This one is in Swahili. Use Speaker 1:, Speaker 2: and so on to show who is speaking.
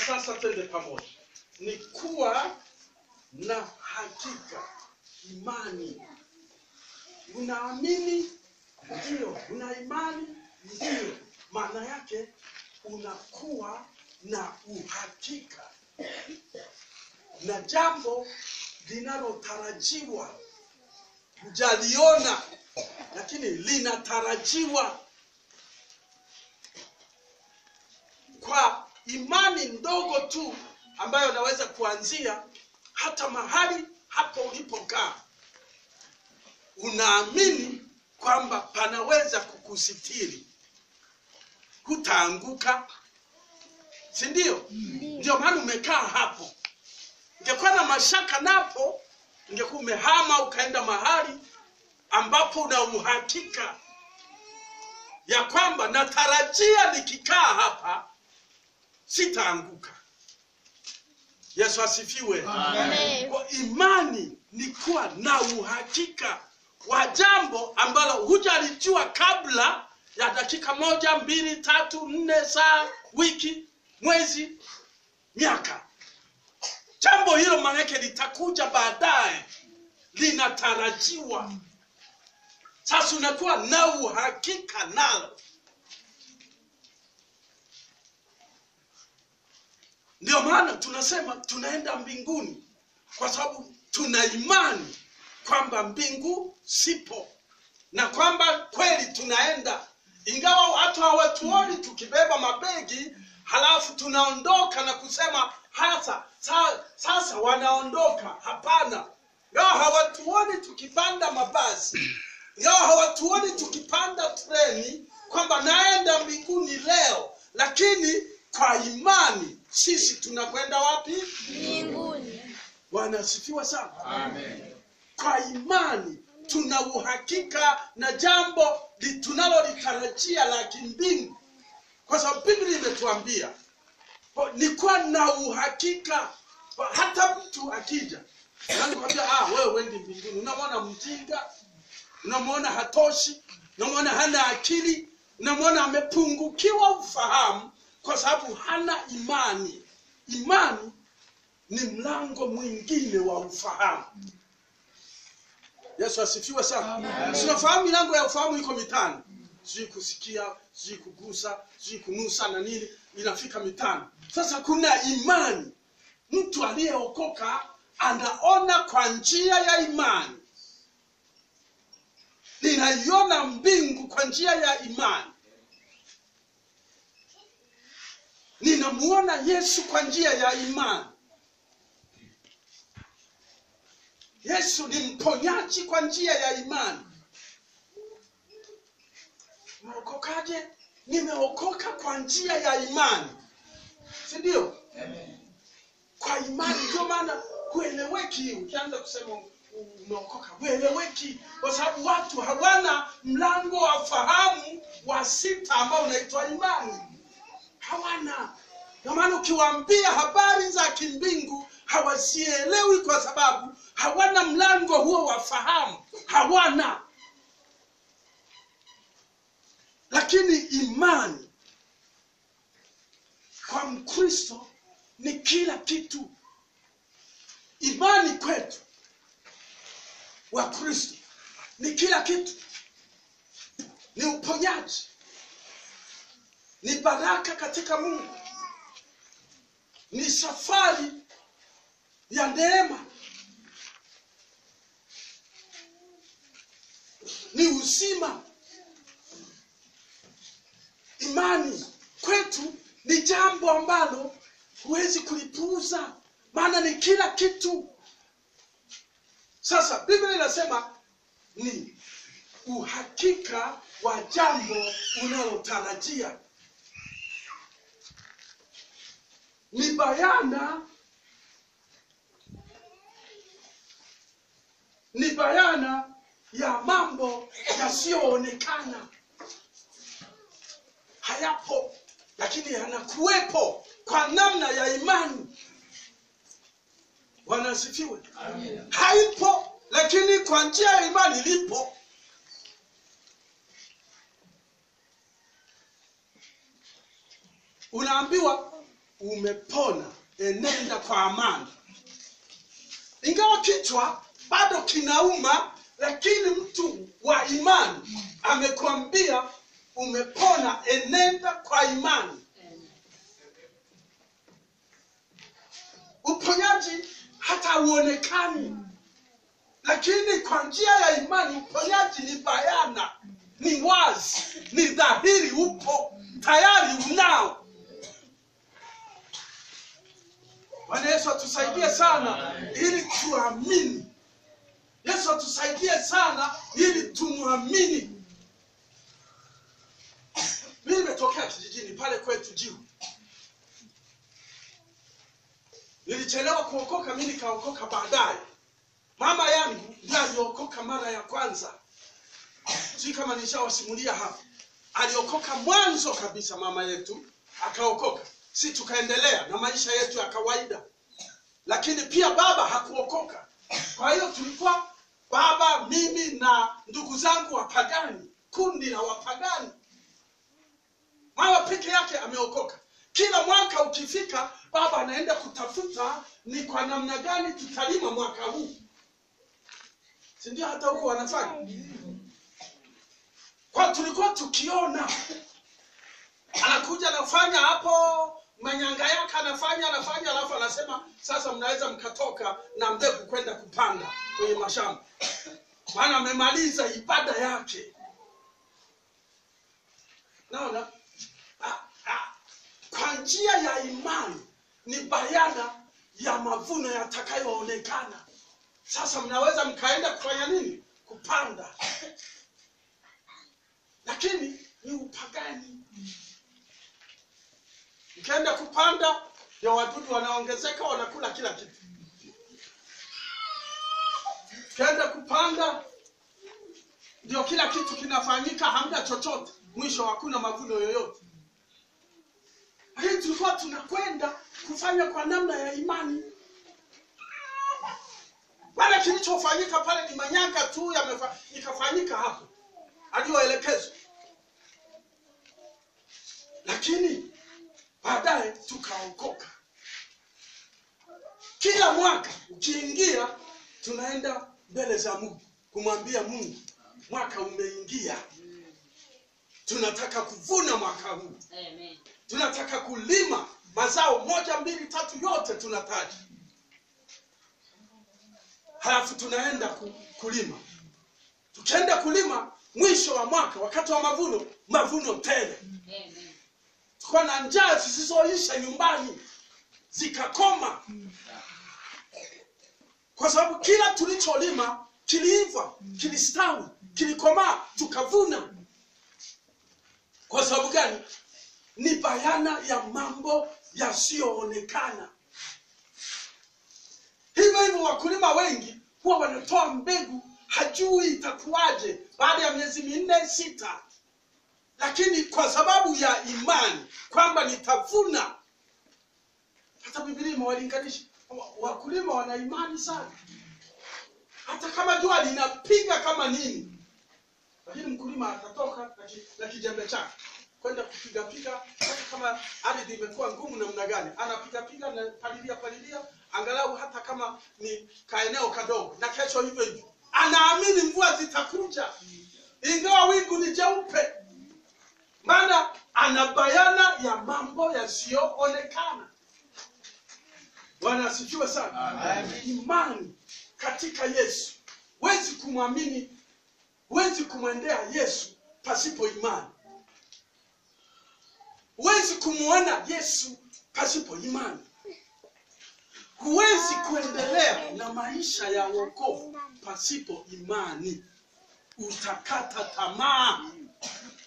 Speaker 1: sasa twende pamoja ni kuwa na hakika imani unaamini ndio una imani ndio maana yake unakuwa na uhakika na jambo linalotarajiwa hujaliona lakini linatarajiwa kwa imani ndogo tu ambayo naweza kuanzia hata mahali hapo ulipokaa unaamini kwamba panaweza kukusitiri hutaanguka si ndio ndio maana umekaa hapo ungekuwa na mashaka napo ungekuwa umehama ukaenda mahali ambapo una uhakika ya kwamba natarajia nikikaa hapa sitaanguka yesu asifiwe
Speaker 2: Amen.
Speaker 1: kwa imani ni kuwa na uhakika wa jambo ambalo hujalijua kabla ya dakika moja mbili tatu nne saa wiki mwezi miaka jambo hilo maanake litakuja baadaye linatarajiwa sasa unakuwa na uhakika nalo ndio maana tunasema tunaenda mbinguni kwa sababu tuna imani kwamba mbingu sipo na kwamba kweli tunaenda ingawa watu hawatuoni tukibeba mabegi halafu tunaondoka na kusema hasa sa, sasa wanaondoka hapana ingawa hawatuoni tukipanda mabasi ingawa hawatuoni tukipanda treni kwamba naenda mbinguni leo lakini kwa imani sisi tunakwenda wapi
Speaker 2: Mbinguni.
Speaker 1: bwana asifiwe sana kwa imani tuna uhakika na jambo li- tunalolitarajia la kimbingu kwa sababu biblia imetuambia po- ni kuwa na uhakika Po- hata mtu akija anakwambia ah, wewe wendi mbinguni unamwona mjinga unamwona hatoshi unamwona hana akili unamwona amepungukiwa ufahamu kwa sababu hana imani imani ni mlango mwingine wa ufahamu yesu asifiwe sana tunafahamu milango ya ufahamu iko mitano sijui kusikia sijui kugusa sijui kunusa na nini inafika mitano sasa kuna imani mtu aliyeokoka anaona kwa njia ya imani ninaiona mbingu kwa njia ya imani ninamuona yesu kwa njia ya imani yesu ni mponyaji kwa njia ya imani umeokokaje nimeokoka kwa njia ya imani si ndio kwa imani ndio maana hueleweki ukianza kusema umeokoka hueleweki kwa sababu watu hawana mlango wa fahamu wa sita ambao unaitwa imani hawana ndio maana ukiwaambia habari za kimbingu hawazielewi kwa sababu hawana mlango huo wa fahamu hawana lakini imani kwa mkristo ni kila kitu imani kwetu wa kristo ni kila kitu ni uponyaji ni baraka katika mungu ni safari ya neema ni uzima imani kwetu ni jambo ambalo huwezi kulipuuza maana ni kila kitu sasa biblia inasema ni uhakika wa jambo unalotarajia ni bayana ni bayana ya mambo yasiyoonekana hayapo lakini yanakuwepo kwa namna ya imani bwana asifiwe haipo lakini kwa njia ya imani lipo unaambiwa umepona enenda kwa amani ingawa kichwa bado kinauma lakini mtu wa imani amekwambia umepona enenda kwa imani uponyaji hata hauonekani lakini kwa njia ya imani uponyaji ni bayana ni wazi ni dhahiri upo tayari unao bwana yesu atusaidie sana ili tuamini yesu atusaidie sana ili tumwamini mi nimetokea kijijini pale kwetu jiu nilichelewa kuokoka mi nikaokoka baadaye mama yangu ndiye aliokoka mara ya kwanza sijui kama nishawasimulia hapa aliokoka mwanzo kabisa mama yetu akaokoka si tukaendelea na maisha yetu ya kawaida lakini pia baba hakuokoka kwa hiyo tulikuwa baba mimi na ndugu zangu wapagani kundi la wapagani mama peke yake ameokoka kila mwaka ukifika baba anaenda kutafuta ni kwa namna gani tutalima mwaka huu sindio hata huko wanafanya kwa tulikuwa tukiona anakuja anafanya hapo manyanga yake anafanya anafanya alafu anasema sasa mnaweza mkatoka na mbegu kwenda kupanda kwenye mashamba maana amemaliza ibada yake naona Ah, ah. kwa njia ya imani ni bayana ya mavuno yatakayoonekana sasa mnaweza mkaenda kufanya nini kupanda lakini ni upagani mkienda kupanda ndio wadudu wanaongezeka wanakula kila kitu mkienda kupanda ndio kila kitu kinafanyika hamna chochote mwisho hakuna mavuno yoyote lakini tulikuwa tunakwenda kufanya kwa namna ya imani wala kilichofanyika pale ni manyanga tu yamefa- ikafanyika hapo aliyoelekezwa lakini baadaye tukaokoka kila mwaka ukiingia tunaenda mbele za mungu kumwambia mungu mwaka umeingia tunataka kuvuna mwaka huu
Speaker 3: Amen.
Speaker 1: tunataka kulima mazao moja mbili tatu yote tunataja halafu tunaenda ku, kulima tukienda kulima mwisho wa mwaka wakati wa mavuno mavuno tele
Speaker 3: Amen.
Speaker 1: tukuwa na njaa zisizoisha nyumbani zikakoma kwa sababu kila tulicholima kiliiva kilistawi kilikomaa tukavuna kwa sababu gani ni bayana ya mambo yasiyoonekana hivyo hivyo wakulima wengi huwa wanatoa mbegu hajui itakuwaje baada ya miezi minne sita lakini kwa sababu ya imani kwamba nitavuna hata bibilia imewalinganisha wa- wakulima wana imani sana hata kama jua linapiga kama nini lakini mkulima atatoka na ki- na kijembe chake kwenda kupigapiga hata kama ardhi imekuwa ngumu namna gani anapigapiga na palilia palilia angalau hata kama ni kaeneo kadogo na kesho hivyo hivyo anaamini mvua zitakuja ingawa wingu ni jeupe maana ana bayana ya mambo yasiyoonekana bwana asifiwe sana imani katika yesu huwezi kumwamini huwezi kumwendea yesu pasipo imani huwezi kumwona yesu pasipo imani huwezi kuendelea na maisha ya wokovu pasipo imani utakata tamaa